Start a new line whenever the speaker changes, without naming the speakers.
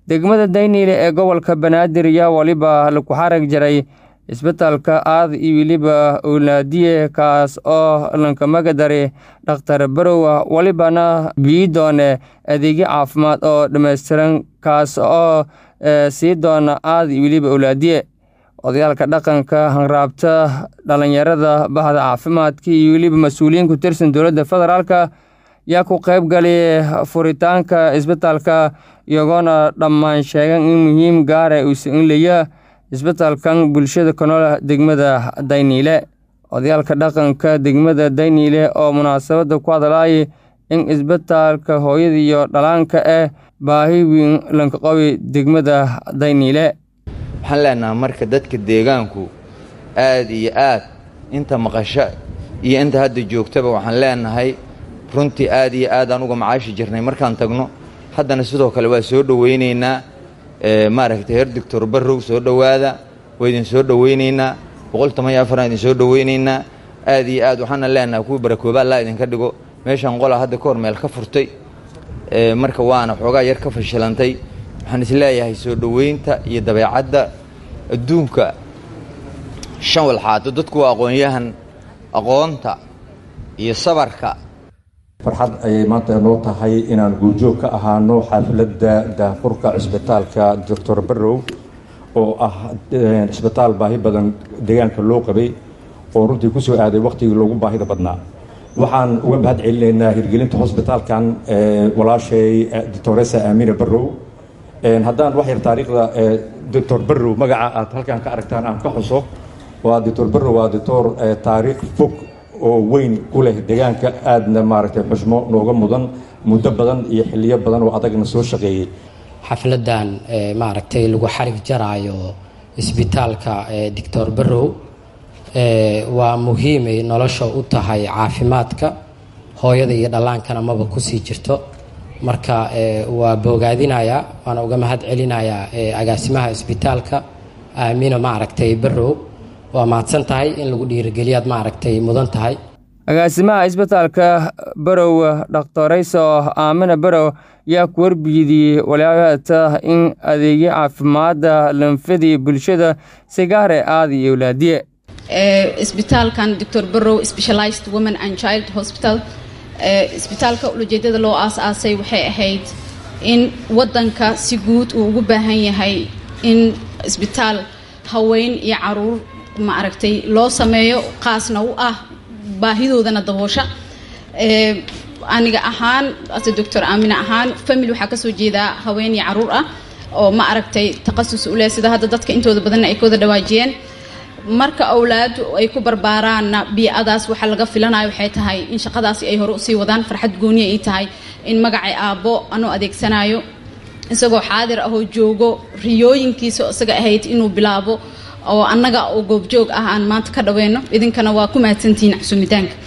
degmada dayniile ee gobolka banaadir ayaa weliba laku xarag jaray isbitaalka aad iyo weliba owlaadiye kaas oo lankamaga daray dhakhtar barowa welibana bii doone adeegyo caafimaad oo dhammaystiran kaas oo sii doona aad iyo weliba owlaadiye odayaalka dhaqanka hanraabta dhalinyarada bahda caafimaadka iyo weliba mas-uuliyiin ku tirsan dowladda federaalka yaa ku qayb galay furitaanka isbitaalka iyagoona dhammaan sheegan in muhiim gaara uusan inlaya isbitaalkan bulshada ku nool degmada dayniile odayaalka dhaqanka degmada dayniile oo munaasabadda ku hadlaayay in isbitaalka hooyada iyo dhalaanka ah baahi weyn lanka qabi degmada dayniile
waxaan leenaha marka dadka deegaanku aad iyo aad inta maqasho iyo inta hadda joogtaba waxaan leenahay runtii aad iyo aad aan uga macaashi jirnay markaan tagno haddana sidoo kale waa soo dhowaynaynaa maaragtay heer doctor barrow soo dhowaada waa idin soo dhowaynaynaa boqol toban iyo afaraan idin soo dhowaynaynaa aad iyo aad waxaana leenahay kuwii barakooba allaa idinka dhigo meeshaan qolaa hadda ka hor meel ka furtay marka waana xoogaa yar ka fashilantay waxaan isleeyahay soo dhoweynta iyo dabeecadda adduunka shan walxaato dadku waa aqoonyahan aqoonta iyo sabarka
farxad ayay maanta noo tahay inaan guurjoog ka ahaano xaafladda daafurka cisbitaalka doctor barrow oo ah cisbitaal baahi badan deegaanka loo qabay oo runtii ku soo aaday wakhtigii loogu baahida badnaa waxaan uga mahad celinaynaa hirgelinta hosbitaalkan walaashay doctoresa aamina barrow haddaan wax yar taariikhda doctor barrow magaca aad halkan ka aragtaan aan ka xuso waa doctor barrow waa doctor taariikh fog oo weyn ku leh deegaanka aadna maaragtay xushmo nooga mudan muddo badan iyo xiliyo badan oo adagna soo shaqeeyey
xafladan maaragtay lagu xarig jaraayo isbitaalka doctor barrow waa muhiimay nolosha u tahay caafimaadka hooyada iyo dhallaankana maba kusii jirto marka waa boogaadinayaa waana uga mahad celinayaa agaasimaha isbitaalka aamina maaragtay barrow waa mahadsan tahay in lagu dhiirigeliyaad maaragtay mudan tahay
agaasimaha isbitaalka barow dhakhtorayso aamina barow yaa ku warbiidiyey walaata in adeegyo caafimaadda lanfadii bulshada sigaare aad iyo owlaadiye
isbitaalkan doctor barrow specialized women and child hospital isbitaalka ulajeedada loo aas-aasay waxay ahayd in wadanka si guud uu ugu baahan yahay in isbitaal haween iyo caruur maaragtay loo sameeyo qaasna u ah baahidoodana daboosha aniga ahaan ase doctor aamina ahaan family waxaa kasoo jeedaa haween iyo caruur ah oo ma aragtay taqasus u leh sida hadda dadka intooda badanna ay ka wada dhawaajiyeen marka awlaadu ay ku barbaaraanna bii-adaas waxaa laga filanayo waxay tahay in shaqadaasi ay hore usii wadaan farxad gooniya ay tahay in magacay aabbo anoo adeegsanayo isagoo xaadir ahoo joogo riyooyinkiisa isaga ahayd inuu bilaabo oo annaga oo goobjoog ah aan maanta ka dhaweyno idinkana waa ku mahadsantihiin cusumitaanka